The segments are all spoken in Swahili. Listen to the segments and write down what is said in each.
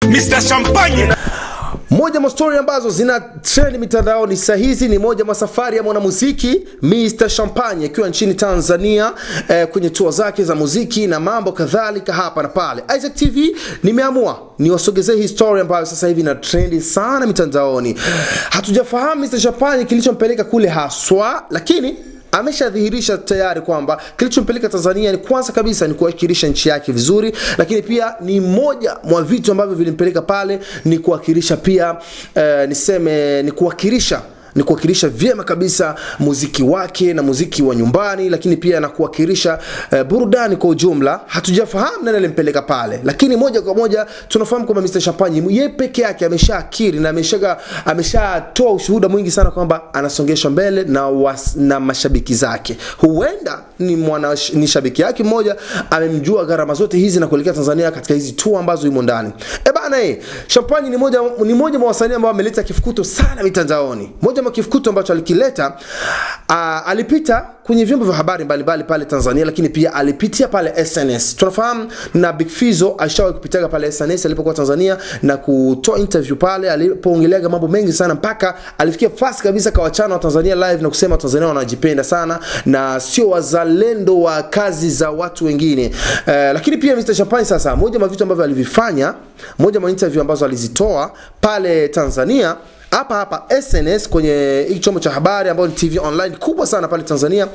Mr. Champagne moja mwa stori ambazo zina trend mitandaoni saa hizi ni moja mwa safari ya mwanamuziki Mr Champagne akiwa nchini Tanzania eh, kwenye tour zake za muziki na mambo kadhalika hapa na pale. Isaac TV nimeamua niwasogezee hii story ambayo sasa hivi ina trendi sana mitandaoni. Hatujafahamu Mr Champagne kilichompeleka kule haswa, lakini ameshadhihirisha tayari kwamba kilichompeleka Tanzania ni kwanza kabisa ni kuwakilisha nchi yake vizuri, lakini pia ni moja mwa vitu ambavyo vilimpeleka pale ni kuwakilisha pia eh, niseme ni kuwakilisha ni kuwakilisha vyema kabisa muziki wake na muziki wa nyumbani, lakini pia na kuwakilisha eh, burudani kwa ujumla. Hatujafahamu nani alimpeleka pale, lakini moja kwa moja tunafahamu kwamba Mr Champagne yeye peke yake ameshaakiri na ameshaga ameshatoa ushuhuda mwingi sana kwamba anasongeshwa mbele na, was, na mashabiki zake. Huenda ni mwana ni shabiki yake mmoja amemjua gharama zote hizi na kuelekea Tanzania katika hizi tour ambazo yumo ndani. E bana, eh Champagne ni moja ni moja mwa wasanii ambao ameleta kifukuto sana mitandaoni. Moja mwa kifukuto ambacho alikileta uh, alipita kwenye vyombo vya habari mbalimbali pale Tanzania, lakini pia alipitia pale SNS. Tunafahamu na Big Fizzo alishawahi kupitaga pale SNS alipokuwa Tanzania na kutoa interview pale alipoongeleaga mambo mengi sana, mpaka alifikia fast kabisa kawachana wa Tanzania live na kusema Tanzania wanajipenda sana na sio wazalendo wa kazi za watu wengine. Uh, lakini pia Mr Champagne sasa, moja mwa vitu ambavyo alivifanya, moja mwa interview ambazo alizitoa pale Tanzania hapa hapa SNS kwenye hiki chombo cha habari ambayo ni TV online kubwa sana pale Tanzania,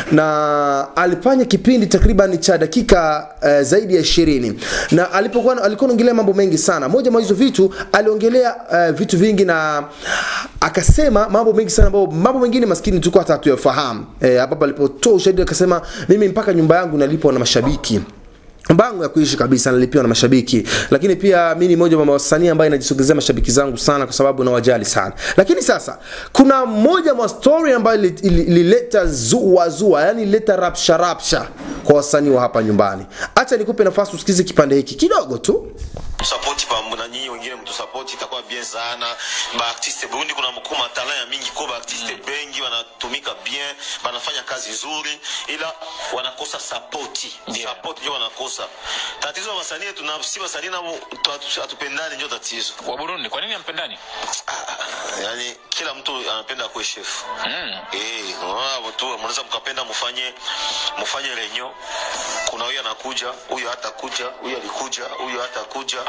na alifanya kipindi takriban cha dakika uh, zaidi ya ishirini na alipokuwa alikuwa anaongelea mambo mengi sana. Moja mwa hizo vitu aliongelea uh, vitu vingi na akasema mambo mengi sana ambayo mambo mengine maskini tulikuwa hata hatuyafahamu. Eh, hapo alipotoa ushahidi akasema, mimi mpaka nyumba yangu nalipwa na mashabiki mbango ya kuishi kabisa nalipiwa na mashabiki, lakini pia mi ni moja wa wasanii ambaye najisogezea mashabiki zangu sana kwa sababu nawajali sana. Lakini sasa kuna moja mwa story ambayo ilileta zua zua, yani ilileta rapsha rapsha kwa wasanii wa hapa nyumbani. Acha nikupe nafasi usikize kipande hiki kidogo tu support pamoja na nyinyi wengine mtu support itakuwa bien sana ba artiste Burundi kuna mkuu matala ya mingi kwa ba artiste mm. bengi wanatumika bien wanafanya kazi nzuri ila wanakosa support yeah. support ndio wanakosa tatizo la wasanii tuna si wasanii na hatupendani ndio tatizo wa Burundi kwa nini hampendani yani kila mtu anapenda kuwa chef mm. eh wao tu mnaweza mkapenda mfanye mfanye renyo kuna huyu anakuja huyu hatakuja huyu alikuja huyu hatakuja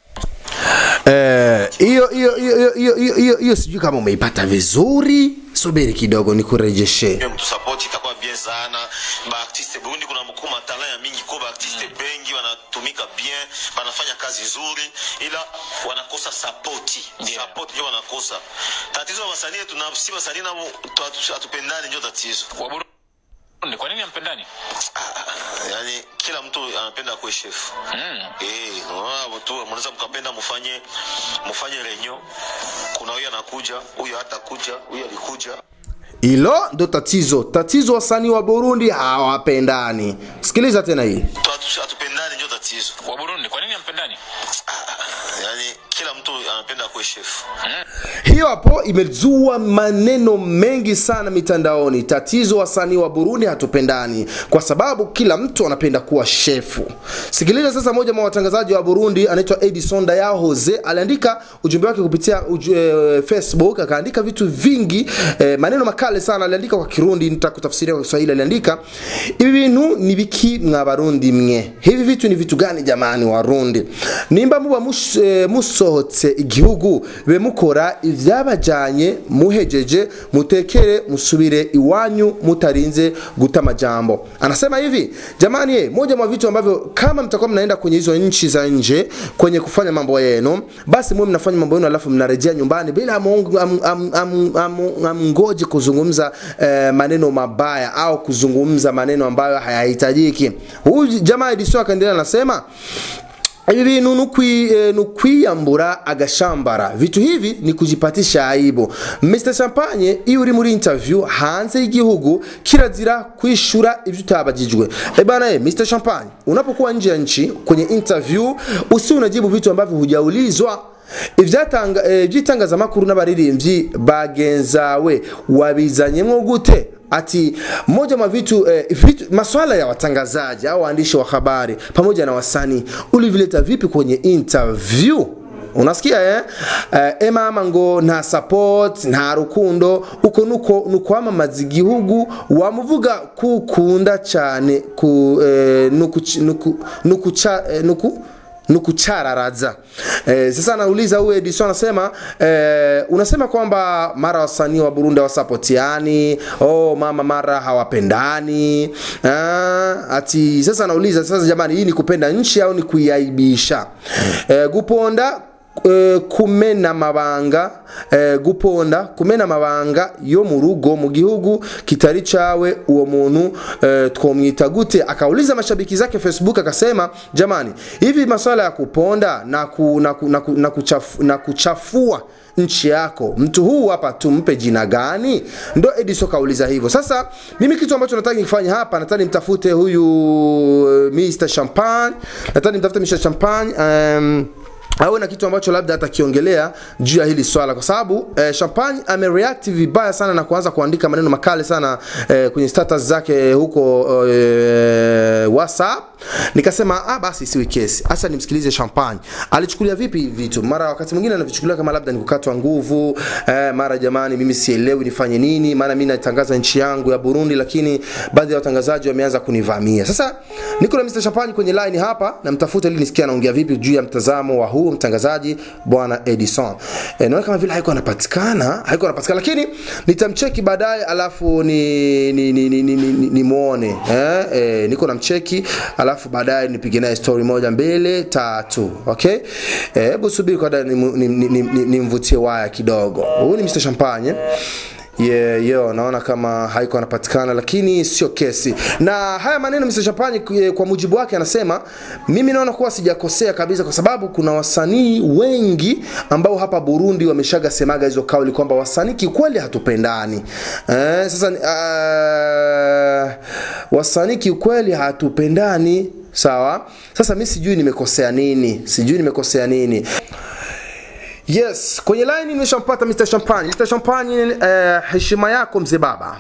hiyo hiyo hiyo hiyo hiyo hiyo sijui kama umeipata vizuri subiri kidogo nikurejeshe mtu support itakuwa bien sana ba artiste Burundi kuna mkuu matala ya mingi kwa ba artiste mm. bengi wanatumika bien wanafanya kazi nzuri ila wanakosa support yeah. support ndio wanakosa tatizo la wasanii tuna si wasanii na hatupendani ndio tatizo wa Burundi kwa nini hampendani yani kila mtu anapenda kuwa chef mm. eh wao tu mnaweza mkapenda mfanye mfanye renyo kuna huyu anakuja huyu hatakuja huyu alikuja hilo ndo tatizo tatizo wasanii wa burundi hawapendani sikiliza tena hii hatupendani ndio tatizo wa Burundi kwa nini hampendani yani kila mtu anapenda kuwa chef hiyo hapo imezua maneno mengi sana mitandaoni tatizo wasanii wa burundi hatupendani kwa sababu kila mtu anapenda kuwa shefu sikiliza sasa moja mwa watangazaji wa burundi anaitwa edison daya jose aliandika ujumbe wake kupitia uju, e, facebook akaandika vitu vingi e, maneno makale sana aliandika kwa kirundi nitakutafsiria kwa kiswahili aliandika ibi bintu ni biki mwa barundi mwe hivi vitu ni vitu gani jamani warundi nimba muba mus, e, musohotse igihugu be mukora ivyabajanye muhejeje mutekere musubire iwanyu mutarinze guta majambo anasema hivi jamani ye, moja mwa vitu ambavyo kama mtakuwa mnaenda kwenye hizo nchi za nje kwenye kufanya mambo yenu basi muwe mnafanya mambo yenu alafu mnarejea nyumbani bila amngoje am, am, am, am, am, kuzungumza eh, maneno mabaya au kuzungumza maneno ambayo hayahitajiki huyu jamaa Edison akaendelea anasema ibi bintu ni ukwiyambura agashambara vitu hivi ni kujipatisha aibu mr champagne iyo uri muri interview hanze y'igihugu kirazira kwishura ibyo utabajijwe ebana e mr champagne unapokuwa nje ya nchi kwenye interview usi unajibu vitu ambavyo hujaulizwa iby'itangazamakuru n'abaririmbyi bagenzawe wabizanyemo gute ati moja mwa vitu, eh, vitu maswala ya watangazaji au waandishi wa habari pamoja na wasanii ulivileta vipi kwenye interview unasikia eh? eh, emama ngo nta support nta rukundo uko nuko nukwamamaza igihugu wamuvuga kukunda cyane ku eh, nuku nuku nuku, cha, eh, nuku nukuchararaza eh, sasa anauliza huyu Edison anasema eh, unasema kwamba mara wasanii wa Burundi hawasapotiani oh mama mara hawapendani ah, ati sasa anauliza sasa jamani hii ni kupenda nchi au ni kuiaibisha eh, guponda eh, kumena mabanga eh, guponda kumena mabanga yo mu rugo mu gihugu kitari cawe uwo muntu eh, twomwita gute akauliza mashabiki zake facebook akasema jamani hivi maswala ya kuponda na, ku, na, ku, na, ku, na, kuchafu, na kuchafua nchi yako mtu huu hapa tumpe jina gani ndo ediso kauliza hivyo sasa mimi kitu ambacho nataka nifanye hapa nataka nimtafute huyu uh, mr champagne nataka nimtafute mr champagne um, awe na kitu ambacho labda atakiongelea juu ya hili swala kwa sababu eh, champagne amereact vibaya sana na kuanza kuandika maneno makali sana eh, kwenye status zake huko eh, whatsapp nikasema ah, basi siwi kesi acha nimsikilize champagne alichukulia vipi hivi vitu mara wakati mwingine anavichukulia kama labda ni kukatwa nguvu eh, mara jamani mimi sielewi nifanye nini maana mimi natangaza nchi yangu ya burundi lakini baadhi ya watangazaji wameanza kunivamia sasa niko na mr champagne kwenye line hapa namtafuta ili nisikia anaongea vipi juu ya mtazamo wa huu mtangazaji bwana edison e, naona kama vile haiko anapatikana haiko anapatikana lakini nitamcheki baadaye alafu ni ni ni, ni, ni, ni, ni, ni muone eh, eh, niko namcheki alafu baadaye nipige naye story moja mbele tatu okay hebu eh, subiri kwa nimvutie ni, ni, ni, ni, ni nimvutie waya kidogo huyu ni mr champagne yeah, yo naona kama haiko anapatikana lakini sio kesi na haya maneno Mr. Champagne eh, kwa mujibu wake anasema mimi naona kuwa sijakosea kabisa kwa sababu kuna wasanii wengi ambao hapa Burundi wameshaga semaga hizo kauli kwamba wasanii kikweli hatupendani eh, sasa uh, wasanii kikweli hatupendani sawa sasa mi sijui nimekosea nini sijui nimekosea nini yes kwenye line nimeshampata mr champagne mr champagne eh, heshima yako mzee baba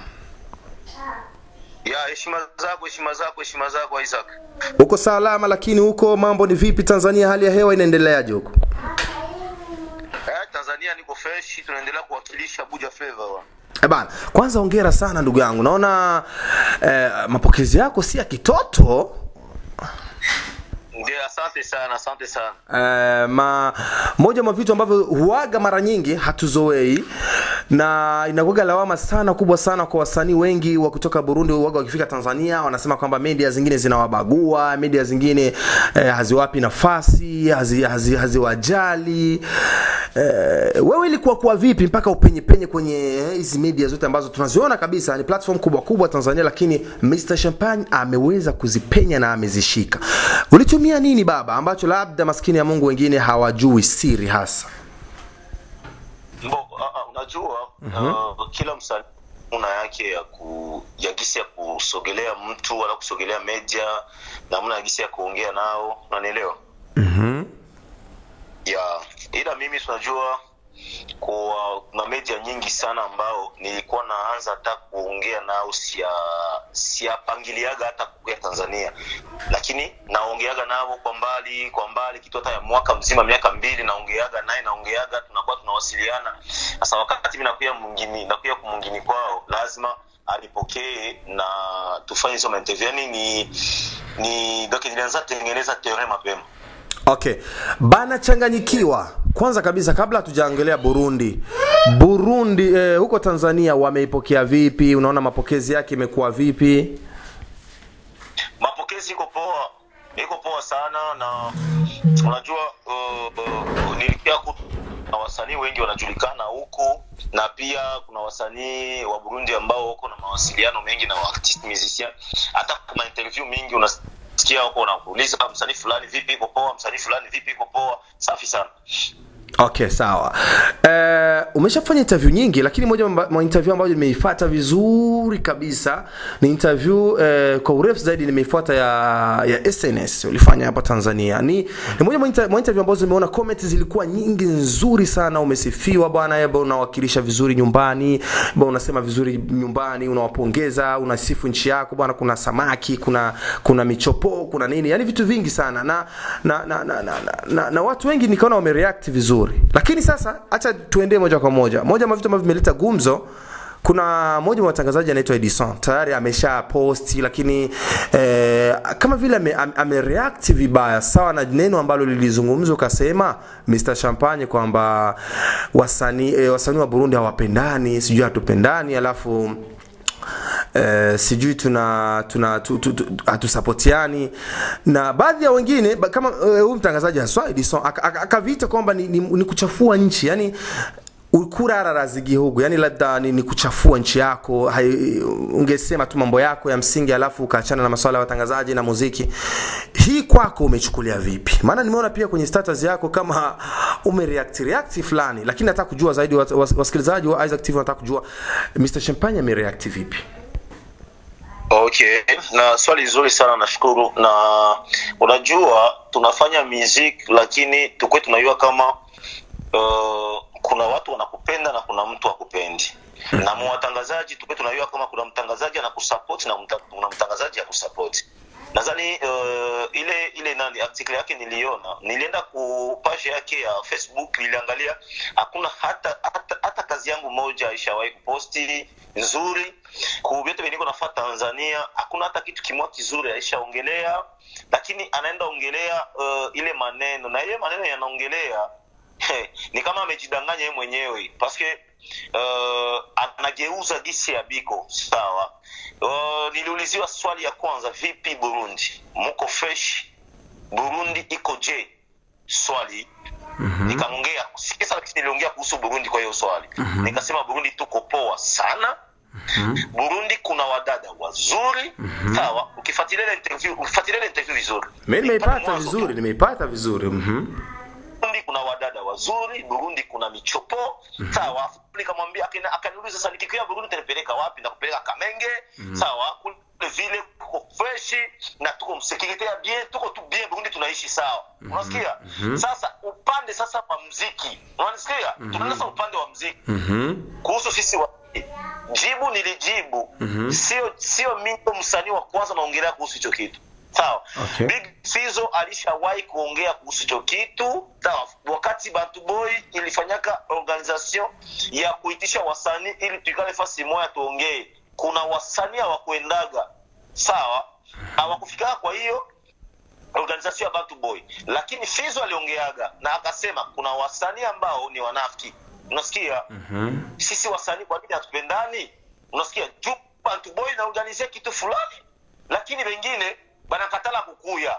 ya heshima zako heshima zako heshima zako Isaac uko salama lakini huko mambo ni vipi tanzania hali ya hewa inaendeleaje huko eh, Tanzania niko fresh tunaendelea kuwakilisha Buja Flavor wa. Eh bana kwanza ongera sana ndugu yangu naona eh, mapokezi yako si ya kitoto ndio asante sana asante sana Uh, ma moja mwa vitu ambavyo huaga mara nyingi hatuzoei na inakuwaga lawama sana kubwa sana kwa wasanii wengi wa kutoka Burundi waga wakifika Tanzania wanasema kwamba media zingine zinawabagua, media zingine eh, haziwapi nafasi, hazi, hazi, haziwajali. Eh, wewe ilikuwa kuwa vipi mpaka upenye penye kwenye eh, hizi media zote ambazo tunaziona kabisa ni platform kubwa kubwa Tanzania, lakini Mr Champagne ameweza kuzipenya na amezishika. Ulitumia nini baba ambacho labda maskini ya Mungu wengine hawajui siri hasa? Mbo, uh, uh, unajua uh, kila msanii una yake ya ku ya gisi ya kusogelea mtu wala kusogelea media namna ya gisi ya kuongea nao unanielewa Mhm. ya ila mimi tunajua kwa kuna media nyingi sana ambao nilikuwa naanza hata kuongea nao sia siapangiliaga hata kuya tanzania lakini naongeaga nao kwa mbali kwa mbali kitu hata ya mwaka mzima miaka mbili naongeaga naye naongeaga tunakuwa tunawasiliana sasa wakati mi nakuya mwingini nakuya kumwingini kwao lazima alipokee na tufanye hizo mainterview yani ni ni donc nilianza tengeneza terrain mapema Okay, bana changanyikiwa. Kwanza kabisa kabla hatujaongelea Burundi, Burundi eh, huko Tanzania wameipokea vipi? Unaona mapokezi yake imekuwa vipi? mapokezi iko poa iko poa sana na unajua uh, uh, nilipia ku na wasanii wengi wanajulikana huku na pia kuna wasanii wa burundi ambao wako na mawasiliano mengi na artist musician hata kuna interview mingi unasikia huko unakuuliza msanii fulani vipi iko poa msanii fulani vipi iko poa safi sana okay sawa uh, umeshafanya interview nyingi lakini moja mwa mwa interview ambayo nimeifuata vizuri kabisa ni interview uh, kwa urefu zaidi nimeifuata ya ya SNS ulifanya hapa Tanzania ni, ni moja mwa inter- mwa interview ambazo nimeona comments zilikuwa nyingi nzuri sana umesifiwa bwana yaba unawakilisha vizuri nyumbani bwana unasema vizuri nyumbani unawapongeza unasifu nchi yako bwana kuna samaki kuna kuna michopo kuna nini yani vitu vingi sana na na na na, na, na, na, na watu wengi nikaona wamereact vizuri lakini sasa acha tuendee moja kwa moja moja mwa vitu ambavyo vimeleta gumzo kuna mmoja wa watangazaji anaitwa Edison tayari amesha posti lakini eh, kama vile ame, ame amereact vibaya sawa na neno ambalo lilizungumzwa ukasema Mr Champagne kwamba wasanii eh, wasanii wa Burundi hawapendani sijui hatupendani alafu Uh, sijui tuna tuna tu, tu, tu, hatusapotiani na baadhi ya wengine ba- kama eh, huyu uh, mtangazaji haswa Edison aka- aka- akaviita kwamba ni, ni, ni kuchafua nchi yani kurarara zigihugu yani labda ni, ni kuchafua nchi yako hai, ungesema tu mambo yako ya msingi alafu ukaachana na masuala ya watangazaji na muziki hii kwako umechukulia vipi maana nimeona pia kwenye status yako kama umereact react fulani lakini nataka kujua zaidi was- was- wasikilizaji wa Isaac TV wanataka kujua Mr Champagne amereact vipi okay na swali zuri sana nashukuru na unajua tunafanya music lakini tukwe tunajua kama uh, kuna watu wanakupenda na kuna mtu akupendi na mwatangazaji tukwe tunajua kama kuna mtangazaji anakusupport na mta, kuna mtangazaji akusapoti nadhani uh, ile ile nani article yake niliona nilienda ku page yake ya facebook niliangalia hakuna hata, hata hata kazi yangu moja ishawahi kuposti nzuri ku vyote veniko nafaa tanzania hakuna hata kitu kimoja kizuri aishaongelea lakini anaenda ongelea uh, ile maneno na ile maneno yanaongelea ni kama amejidanganya yeye mwenyewe paske uh, anageuza gisi ya biko sawa uh, niliuliziwa swali ya kwanza vipi burundi muko fresh burundi iko je swali mm-hmm. nikaongea sikisa lakini niliongea kuhusu burundi kwa hiyo swali mm-hmm. nikasema burundi tuko poa sana Mm-hmm. burundi kuna wadada wazuri mm-hmm. sawa ukifuatilia ile interview ukifuatilia ile interview vizuri mimi nimeipata Mwanzo tu. vizuri nimeipata vizuri mhm burundi kuna wadada wazuri burundi kuna michopo mm-hmm. sawa nikamwambia akani- akaniuliza sasa nikikuya burundi utanipeleka wapi nakupeleka kamenge mm-hmm. sawa kule vile kuko freshi na tuko msekirite ya bien tuko tu bien burundi tunaishi sawa mm-hmm. unasikia mm-hmm. sasa upande sasa wa mziki unanisikia mm-hmm. tunaenda sasa upande wa mziki mhm kuhusu sisi wa jibu nilijibu mm-hmm. sio sio mimi msanii wa kwanza naongelea kuhusu hicho kitu sawa Okay. big fizo alishawahi kuongea kuhusu hicho kitu sawa wakati bantu boy ilifanyaka organisation ya kuitisha wasanii ili tuikale fasi moja tuongee kuna wasanii hawakuendaga sawa hawakufikaga kwa hiyo organisation ya Bantu Boy, lakini Fizo aliongeaga na akasema kuna wasanii ambao ni wanafiki. Unasikia? mhm Sisi wasanii kwa nini hatupendani? Unasikia? Juu Bantu Boy inaorganizia kitu fulani, lakini wengine banakatala kukuya.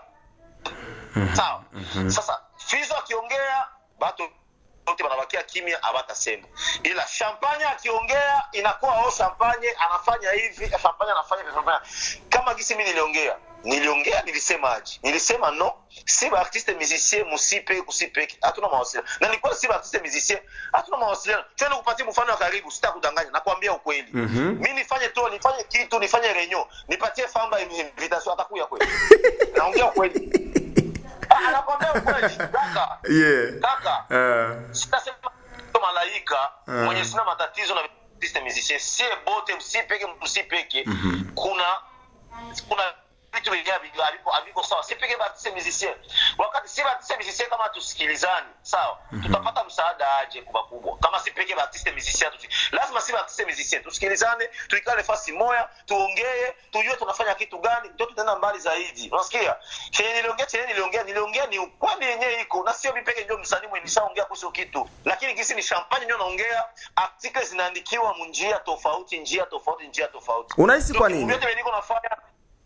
Sawa. Sasa Fizo akiongea batu wote wanabakia kimya, hawatasema. Ila Champagne akiongea inakuwa oh, Champagne anafanya hivi, Champagne anafanya hivi, Champagne. Kama gisi mimi niliongea, niliongea nilisemaje? Nilisema no, si ba artiste musicien musipe kusipeki, hatuna mawasiliano. Na nilikuwa si ba artiste musicien, hatuna mawasiliano. Twende kupatia mfano wa karibu, sitakudanganya, nakwambia ukweli. Mhm. Mimi nifanye tu, nifanye kitu, nifanye renyo, nipatie famba invitation atakuya kweli. Naongea ukweli. Ah, nakwambia ukweli. Kaka, yeah kaka uh, sitasema malaika mwenye sina matatizo na artiste musicien sie bote msipeke msipeke kuna kuna vitu vingine haviko- haviko haviko sawa sipeke baartiste musicien wakati si baartiste musicien kama tusikilizani sawa tutapata msaada aje kubwa kubwa kama sipeke baartiste musicien tusi lazima si baartiste musicien tusikilizane tuikale fasi moya tuongee tujue tunafanya kitu gani ndio tutaenda mbali zaidi unasikia chenye niliongea chenye niliongea niliongea ni ukweli yenyewe iko na sio mimi peke ndio msanii mwenye nishaongea kuhusu kitu lakini gisi ni champagne ndio naongea article zinaandikiwa munjia tofauti njia tofauti njia tofauti Unahisi kwa Ndio nini? vyote vyenye niko nafanya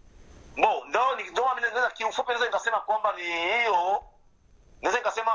bo ndo ni- ndo mimi naweza kiufupi naweza nikasema kwamba ni hiyo naweza nikasema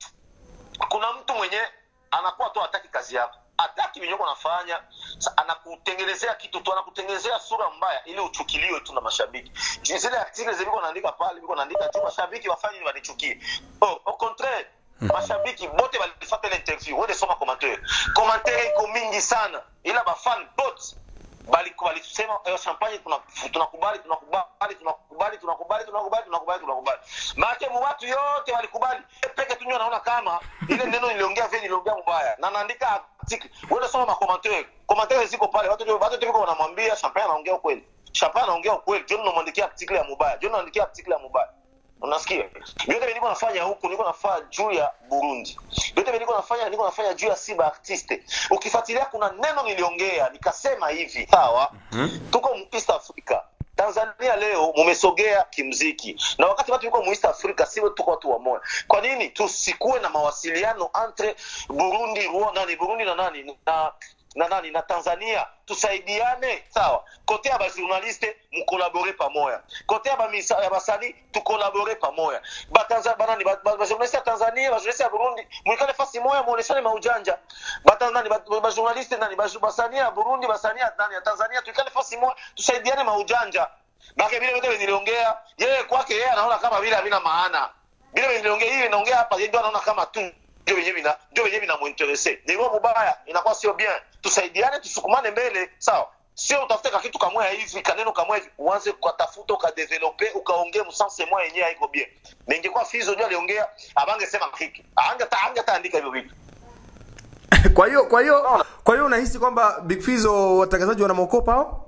kuna mtu mwenye anakuwa tu hataki kazi yako hataki venye uko nafanya Sa- anakutengenezea kitu tu anakutengenezea sura mbaya ili uchukiliwe tu na mashabiki Ju- zile article ziliko naandika pale biko naandika tu mashabiki wafanye ni wanichukie oh, au contraire mashabiki bote balifata ile interview wende soma commentaire commentaire iko mingi sana ila bafan bote bali walisema eh, champagne tuna- tunakubali tunakubali tunakubali tunakubali tunakubali tunakubali tunakubali maake mu watu yote walikubali Eh, peke tu ndio naona kama ile neno niliongea vile niliongea mbaya na naandika article wewe soma ma commentaire commentaire ziko pale watu ndio watu ndio wanamwambia champagne anaongea ukweli champagne anaongea ukweli John unamwandikia article ya mubaya John anaandikia article ya mubaya unasikia vyote vile niko nafanya huku niko nafanya juu ya burundi vyote vile niko nafanya niko nafanya juu ya siba artiste ukifuatilia kuna neno niliongea nikasema hivi sawa tuko mu east africa tanzania leo mumesogea kimziki na wakati watu yuko mu east africa siwe tuko watu wamoja kwa nini tusikuwe na mawasiliano entre burundi Rwanda, nani burundi na nani na na nani na tanzania tusaidiane sawa kote ya bajournaliste mukolabore pamoya kote ya bamisa- ya basani tukolabore pamoya Batanza- banani ba- ba- bajournaliste ya tanzania bajournaliste ya burundi mwikale fasi moya muoneshane maujanja Bata- nani ba- bajournaliste nani baju- basani ya burundi basani ya nani ya tanzania tuikale fasi moya tusaidiane maujanja bake vile vyote niliongea yeye kwake yeye anaona kama vile havina maana vile vile niliongea hiyo inaongea hapa yeye ndio anaona kama tu ndio wenyewe vina ndio wenyewe vinamuinteresse ni roho mubaya inakuwa sio bien tusaidiane tusukumane mbele sawa sio utafute ka kitu kamwe hivi kaneno kamwe hivi uanze ukatafuta ukadevelope ukaongea msanse moya yenyewe haiko bien na ingekuwa fizo ndio aliongea abangesema hiki anga anga taandika hivyo vitu kwa hiyo kwa hiyo kwa hiyo unahisi kwamba Big Fizzo watangazaji wanamwokopa hao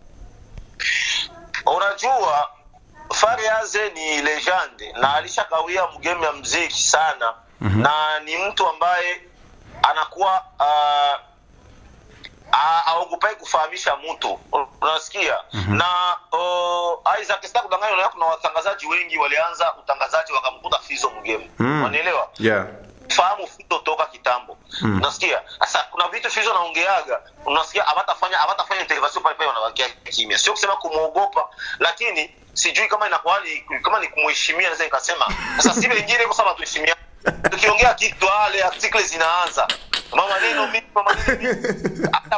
unajua Fariaze ni legende na alishakawia mgeme ya mziki sana mm-hmm. na ni mtu ambaye anakuwa uh, aogopai kufahamisha mtu unasikia mm-hmm. na uh, Isaac sita kudanganya na kuna watangazaji wengi walianza utangazaji wakamkuta Fizo mgeme Mm. unanielewa yeah fahamu Fizo toka kitambo Mm. unasikia sasa kuna vitu Fizo naongeaga unasikia hawatafanya hawatafanya intervention pale pale wanabakia kimya sio kusema kumwogopa lakini sijui kama inakuwa ni kama ni kumheshimia naweza nikasema sasa si wengine kwa sababu tuheshimia tukiongea kitu wale article zinaanza mama neno mimi mama neno mimi Hata-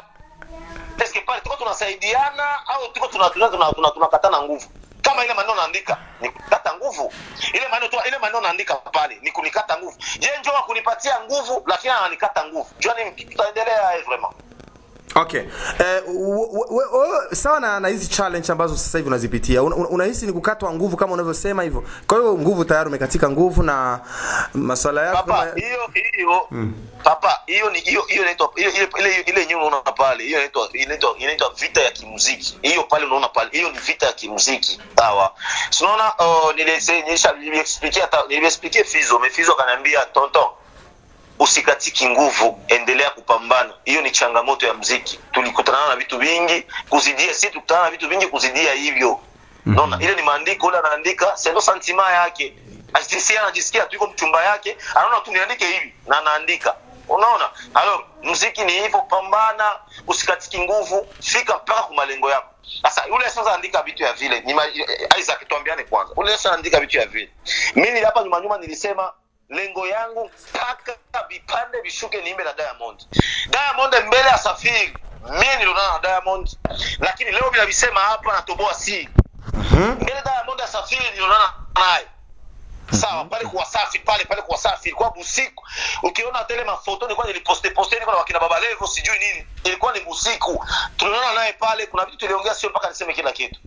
eske pale tuko tunasaidiana au tuko tunakatana tuna, tuna, tunakatana nguvu kama ile maneno naandika ni kukata nguvu ile maneno tu ile maneno naandika pale ni kunikata nguvu je njoo wa kunipatia nguvu lakini ananikata nguvu jua ni tutaendelea eh, vraiment okay eh, w- w- w- sawa na, na hizi challenge ambazo sasa hivi unazipitia una- una- unahisi ni kukatwa nguvu kama unavyosema hivyo kwa hiyo nguvu tayari umekatika nguvu na maswala yako papa kama- hiyo hiyo papa hiyo ni hiyo hiyo inaitwa hiyo ile ile ile yenyewe unaona pale hiyo inaitwa inaitwa inaitwa vita ya kimuziki hiyo pale unaona pale hiyo ni vita ya kimuziki sawa Si unaona uh, nilise nilisha niliexpliquer hata niliexpliquer Fizo mefizo akaniambia tonton usikatiki nguvu endelea kupambana hiyo ni changamoto ya mziki tulikutana na vitu vingi kuzidia si tulikutana na vitu vingi kuzidia hivyo naona ile ni maandiko ule anaandika sendo santima yake ajisikia anajisikia tu iko mchumba yake anaona tu niandike hivi na anaandika unaona alo mziki ni hivyo pambana usikatiki nguvu fika mpaka kwa malengo yako sasa yule sasa andika vitu ya vile ni ma- Isaac tuambiane kwanza ule sasa andika vitu ya vile mimi hapa nyuma nyuma nilisema lengo yangu mpaka vipande vishuke niimbe na Diamond Diamond mbele ya safiri mimi nilionana na Diamond lakini leo bila visema hapa natoboa si mbele Diamond asafiri nilionana naye sawa pale kwa safi pale pale kwa safi ilikuwa busiku ukiona tele mafoto nilikuwa niliposte poste nilikuwa na wakina baba levo sijui nini ilikuwa ni busiku tulionana naye pale kuna vitu tuliongea sio mpaka niseme kila kitu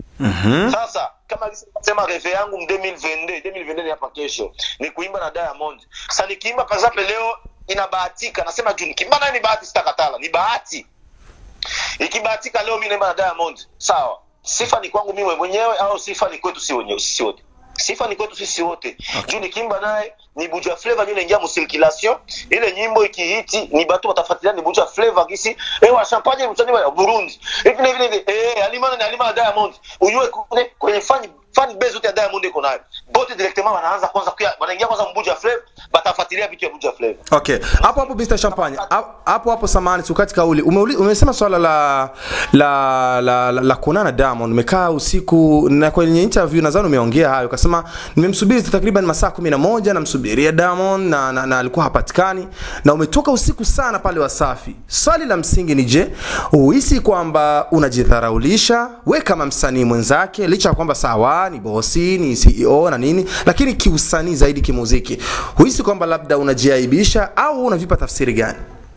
sasa kama sema reve yangu m 2022 2022 ni hapa kesho ni kuimba na Diamond sasa nikiimba par exemple leo inabahatika nasema juu nikiimba naye ni bahati sitakatala ni bahati ikibahatika leo mimi naimba na Diamond sawa sifa ni kwangu mimi mwenyewe au sifa ni kwetu si wenyewe sisi wote sifa ni kwetu sisi wote juu nikimba naye ni buja flavor ndio inaingia musirculation ile nyimbo ikihiti ni batu watafuatilia ni buja flavor kisi eh wa champagne mtani wa Burundi hivi hivi hivi eh alimana ni alimana Diamond ujue kule kwenye fan fan base yote ya Diamond iko nayo bote directement wanaanza kwanza kuya wanaingia kwanza mbuja flavor batafuatilia vitu ya buja flavor okay hapo hapo Mr Champagne Ha- hapo hapo samani tukati kauli Umeuli- umesema swala la la la, la, la kuonana Diamond umekaa usiku na kwenye interview nadhani umeongea hayo ukasema nimemsubiri takriban masaa 11 namsubiria Diamond na, na, na alikuwa hapatikani na umetoka usiku sana pale Wasafi swali la msingi ni je uhisi kwamba unajidharaulisha we kama msanii mwenzake licha ya kwamba sawa sawa ni bosi ni ceo na nini lakini kiusanii zaidi kimuziki huhisi kwamba labda unajiaibisha au unavipa tafsiri gani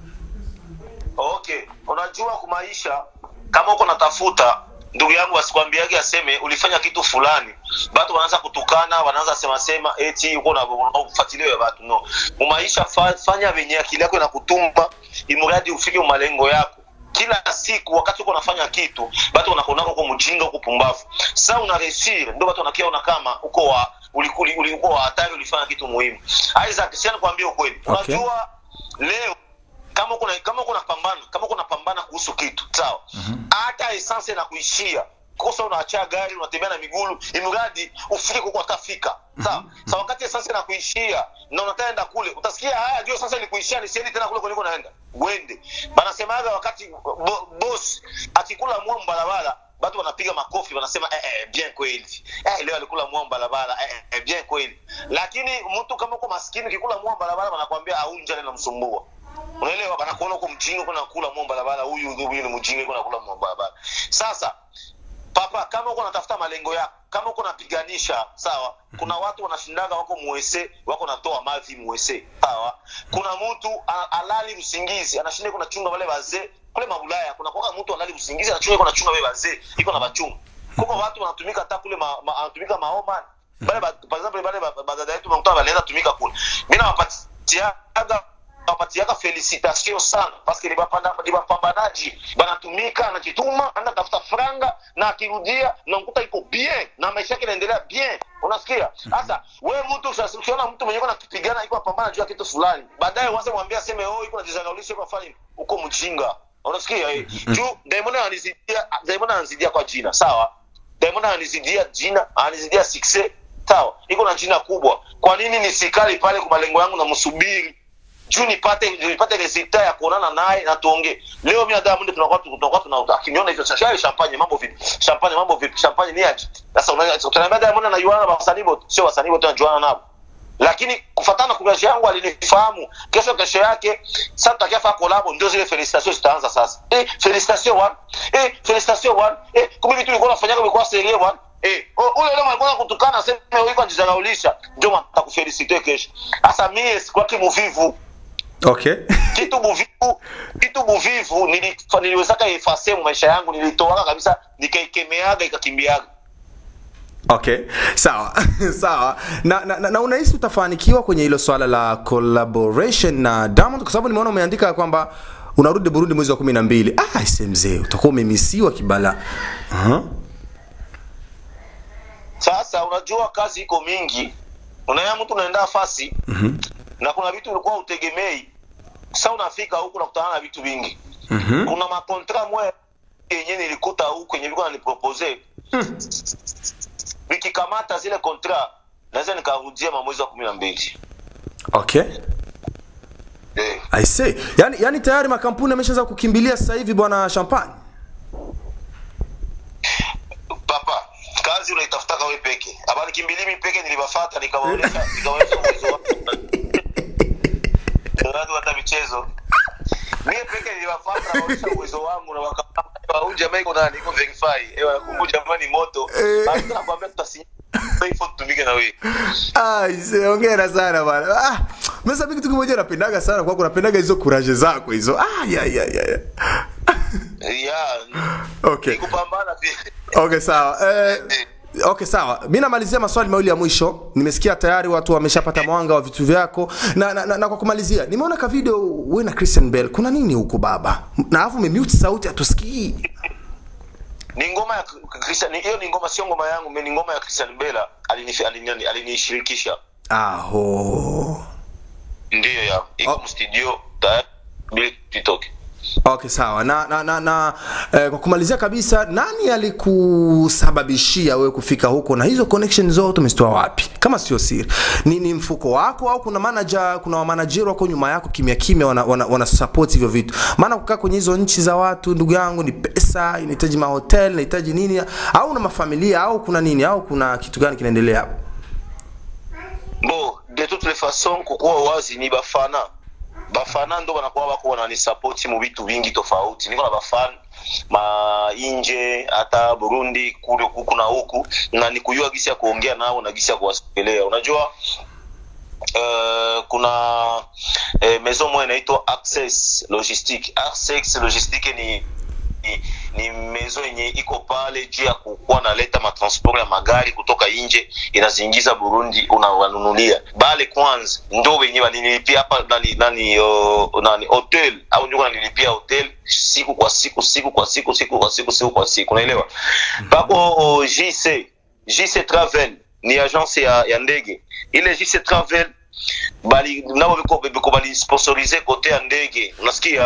okay unajua kumaisha kama uko natafuta ndugu yangu asikwambiage aseme ulifanya kitu fulani batu wanaanza kutukana wanaanza sema sema eti uko na ufuatilio ya watu no mumaisha fa, fanya venye akili yako inakutuma imradi ufike malengo yako kila siku wakati uko unafanya kitu batu wanakuonaka uko mjinga uko pumbavu sasa una resir ndio watu wanakiona kama uko wa ulikuli ulikuwa wa hatari ulifanya kitu muhimu Isaac siani kuambia ukweli Okay. unajua leo kama kuna kama kuna pambana kama kuna pambana kuhusu kitu sawa hata mm-hmm. essence na kuishia kosa unaacha gari unatembea na migulu imradi ufike kwa kafika sawa mm-hmm. sa wakati essence na kuishia na unataenda kule utasikia haya ndio sasa ilikuishia nisiendi tena kule kuliko naenda uende banasemaga wakati bo, boss akikula mwa barabara watu wanapiga makofi wanasema eh, eh, bien kweli eh, leo alikula mwa barabara eh, eh, bien kweli lakini mtu kama uko maskini ukikula mwa barabara wanakwambia aunja namsumbua unaelewa banakuona uko mjinga kuna kula mwa barabara huyu huyu ni mjinga kuna kula mwa barabara sasa papa kama uko natafuta malengo yako kama uko napiganisha sawa kuna watu wanashindaga wako muese wako natoa mavi muese sawa kuna mtu a- alali usingizi anashinda iko nachunga wale wazee kule mabulaya kuna kwa mtu alali usingizi anachunga iko nachunga wale wazee iko na bachunga kuko watu wanatumika hata kule ma, ma, anatumika maoma bale ba- par exemple bale ba- ba- badada yetu mkuta walienda tumika kule mimi nawapatiaga nawapatiaga felicitation sana paske ni bapanda- ni bapambanaji banatumika anajituma anatafuta franga na akirudia namkuta iko bien na maisha yake inaendelea bien unasikia sasa we mtu sasa ukiona mtu mwenye nakipigana iko napambana juu ya kitu fulani baadaye uanze mwambia aseme oh iko najizangaulisha iko fanya uko mjinga unasikia eh juu Diamond ananizidia Diamond ananizidia kwa jina sawa Diamond ananizidia jina ananizidia success sawa iko na jina kubwa kwa nini nisikali pale kwa malengo yangu na msubiri juu nipate nipate resulta ya kuonana naye na tuongee leo mimi na Diamond tunakuwa tunakuwa tuna akiniona hivyo sasa champagne mambo vipi champagne mambo vipi champagne ni aje sasa unaweza tunaambia Diamond na Yuana na wasanii wote sio wasanii wote wanajuana nao lakini kufatana na kurasha yangu alinifahamu kesho kesho yake sasa tutakiafa kolabo ndio zile felicitation zitaanza sasa eh felicitation one eh felicitation one eh kumbe vitu vilikuwa nafanyaka vilikuwa serie one eh o- ule leo alikuwa kutukana sema wewe kwa njizagaulisha ndio mtakufelicite kesho sasa mimi sikuwa kimuvivu okay kitu buvivu kitu buvivu nilifa- niliwezaka ifase mu maisha yangu nilitoaka kabisa nikaikemeaga ikakimbiaga okay sawa sawa na, na, na, na unahisi utafanikiwa kwenye hilo swala la collaboration na Diamond kwa sababu nimeona umeandika kwamba unarudi Burundi mwezi wa kumi na mbili ah, ise mzee utakuwa umemisiwa kibala uh-huh. sasa unajua kazi iko mingi unaona mtu unaenda fasi Mhm. na kuna vitu ulikuwa utegemei sasa unafika huku nakutana na vitu vingi Mhm. kuna makontra mwe yenye nilikuta huku yenye vilikuwa nanipropose vikikamata zile kontra naweza nikarudia mamwezi wa kumi na mbili okay eh. I say. Yani, yani tayari makampuni yameshaanza kukimbilia sasa hivi bwana Champagne. papa kazi unaitafutaka we peke aba nikimbilii mi peke nilibafata nikawaonyesha nikawaonyesha uwezo wangu watu hata michezo mie peke nilibafata nikawaonyesha uwezo wangu na wakaambia huyu jamaa iko nani iko verify eh wanakumbu jamaa ni moto Eh. na mtu anakuambia tutasinya ifo tutumike na wewe Ah, ise, hongera sana bwana. Ah, mimi sababu kitu kimoja napendaga sana kwako napendaga hizo courage zako hizo. Ah, ya ya ya. ya. ya Okay. ni kupambana pia Okay, sawa. Eh, Okay sawa, mi namalizia maswali mawili ya mwisho. Nimesikia tayari watu wameshapata mwanga wa vitu vyako na, na, na, na kwa kumalizia, nimeona ka video wewe na Christian Bell, kuna nini huko baba? Na alafu umemute sauti hatusikii. ni ngoma ya Christian ni- hiyo ni ngoma sio ngoma yangu mimi ni ngoma ya Christian Bella alinifi- alini- alinishirikisha Aho. ndiyo ya iko Oh. mstudio tayari bila titoke Okay, sawa. Na na na, na eh, kwa kumalizia kabisa, nani alikusababishia wewe kufika huko na hizo connection zote umezitoa wapi? Kama sio siri, ni, ni mfuko wako au kuna manager, kuna wamanajeri wako nyuma yako kimya kimya wana, wana, wana support hivyo vitu? Maana kukaa kwenye hizo nchi za watu, ndugu yangu, ni pesa, inahitaji mahotel, inahitaji nini, au una mafamilia au kuna nini, au kuna kitu gani kinaendelea hapo? bo de toute les façons kukuwa wazi ni bafana bafana ndo banakuwa bako wananisapoti mu vitu vingi tofauti niko na bafana mainje hata burundi kule huku na huku na ni kujua gisi ya kuongea nao na gisi ya kuwasogelea unajua Uh, kuna eh, maison moja inaitwa access logistique access logistique ni ni, ni mezo yenye iko pale juu ya kukuwa naleta matransport ya magari kutoka nje inaziingiza burundi unawanunulia bale kwanza ndo wenye walinilipia hapa nani nani, uh, nani hotel au ndio wananilipia hotel siku kwa siku siku kwa siku siku kwa siku siku kwa siku unaelewa pako uh, jc jc travel ni agence ya, ya ndege ile jc travel bali nao biko biko bali sponsorize kote ya ndege unasikia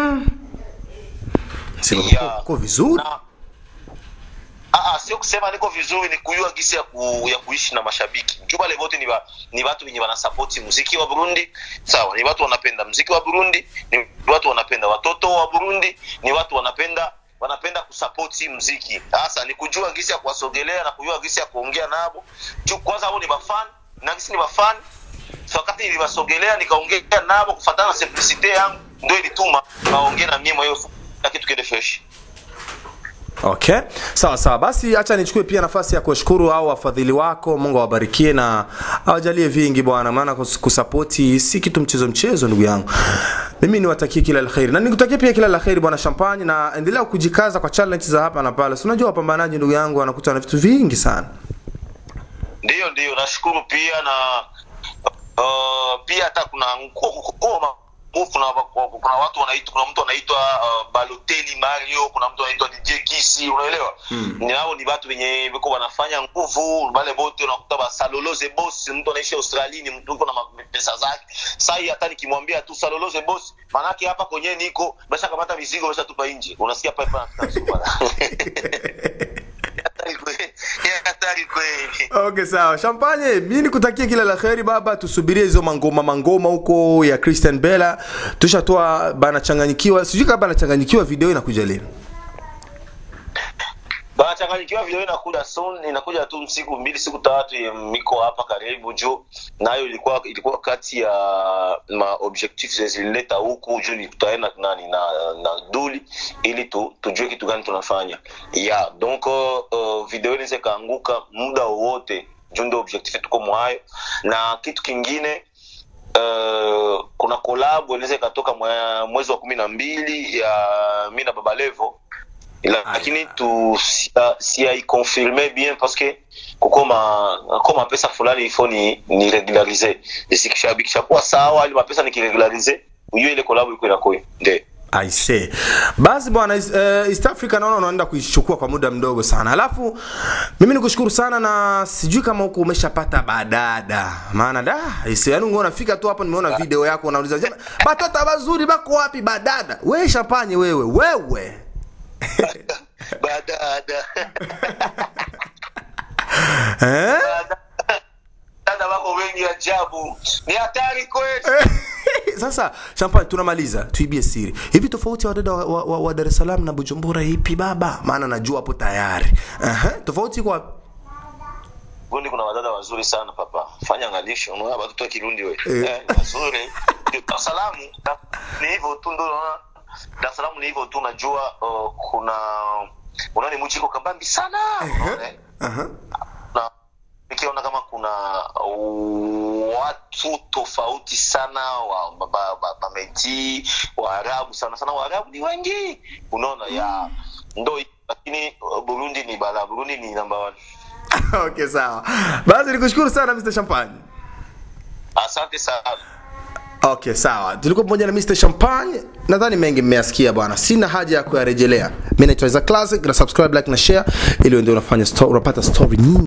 Sema Yeah. uko vizuri na Ah, ah, sio kusema niko vizuri ni kujua gisi ya, ku, ya kuishi na mashabiki juu wale wote ni, wa, ni watu wenye wanasapoti muziki wa burundi sawa ni watu wanapenda muziki wa burundi ni watu wanapenda watoto wa burundi ni watu wanapenda wanapenda kusapoti muziki sasa ni kujua gisi ya kuwasogelea na kujua gisi ya kuongea nabo juu kwanza hao ni mafan na gisi ni mafan so wakati niliwasogelea nikaongea nabo kufatana na simplicite yangu ndio ilituma naongea na mimi mwenyewe na kitu kile fresh okay sawa sawa basi hacha nichukue pia nafasi ya kuwashukuru au wafadhili wako mungu awabarikie na awajalie vingi bwana maana kus- kusapoti si kitu mchezo mchezo ndugu yangu mimi niwatakie kila la kheri na nikutakie pia kila la kheri bwana champagne na endelea kujikaza kwa challenge za hapa na pale si unajua wapambanaji ndugu yangu wanakuta na vitu vingi sana ndiyo ndiyo nashukuru pia na uh, pia hata kuna ngoma kuna, kuna watu wanaitwa kuna mtu anaitwa uh, baloteli mario kuna mtu anaitwa dj kisi unaelewa mm. nao ni watu wenye viko wanafanya nguvu wale bote unakuta basaloloze boss mtu anaishi australia ni mtu uko na ma- pesa zake sai hata nikimwambia tu saloloze boss manake hapa kwenye niko basha kamata mizigo basha tupa nje unasikia pale pana hatari kweli hatari kweli okay sawa champagne mi nikutakie kila la kheri baba tusubirie hizo mangoma mangoma huko ya christian bella tushatoa banachanganyikiwa sijui kama banachanganyikiwa video inakuja lini banachanganyikiwa video inakuja soon inakuja tu siku mbili siku tatu eh, miko hapa karibu juu nayo ilikuwa ilikuwa kati ya ma objectif zilileta huku juu ni tutaenda nani na, na duli ili tu, tujue kitu gani tunafanya yeah donc uh, video inaweza ikaanguka muda wowote juu ndio objectif tuko mwayo na kitu kingine uh, kuna kolabo inaweza ikatoka mwe- mwezi wa kumi na mbili ya mi na baba levo lakini tu siaikonfirme bien parce que kuko ma ko mapesa fulani ifo ni, ni regularize zikishabikishakuwa sawa ili mapesa nikiregularize ujue ile kolabo iko inakoya nde I say. Basi bwana uh, East Africa naona unaenda kuichukua kwa muda mdogo sana. Alafu mimi nikushukuru sana na sijui kama huko umeshapata badada. Maana da, isi yani ungeona fika tu hapo nimeona video yako unauliza jema, batata wazuri bako wapi badada? Wewe shapanye wewe, wewe. badada Eh? dada wako wengi ajabu ni hatari kweli Sasa champagne tunamaliza, tuibie siri. Hivi tofauti ya wadada wa, wa, wa, wa Dar es Salaam na Bujumbura ipi baba? Maana najua hapo tayari. Aha, tofauti iko wapi? Burundi kuna wadada wazuri sana papa fanya angalisho unaona watoto wa kirundi we Eh. eh, ni wazuri Dar es Salaam na- ni hivyo tu ndio unaona Dar es Salaam ni hivyo tu najua uh, kuna unaona ni mji iko kabambi sana unaona eh? Aha. na nikiona kama kuna uh, watu tofauti sana wa ba- ba- ba- bameti waarabu sana sana waarabu ni wengi unaona ya ndo lakini uh, burundi ni bala burundi ni number one okay sawa basi nikushukuru sana mr champagne asante sana okay sawa tulikuwa pamoja na mr champagne nadhani mengi mmeyasikia bwana sina haja ya kuyarejelea mi naitwa Isaac classic na subscribe like na share ili uende unafanya sto- unapata story nyingi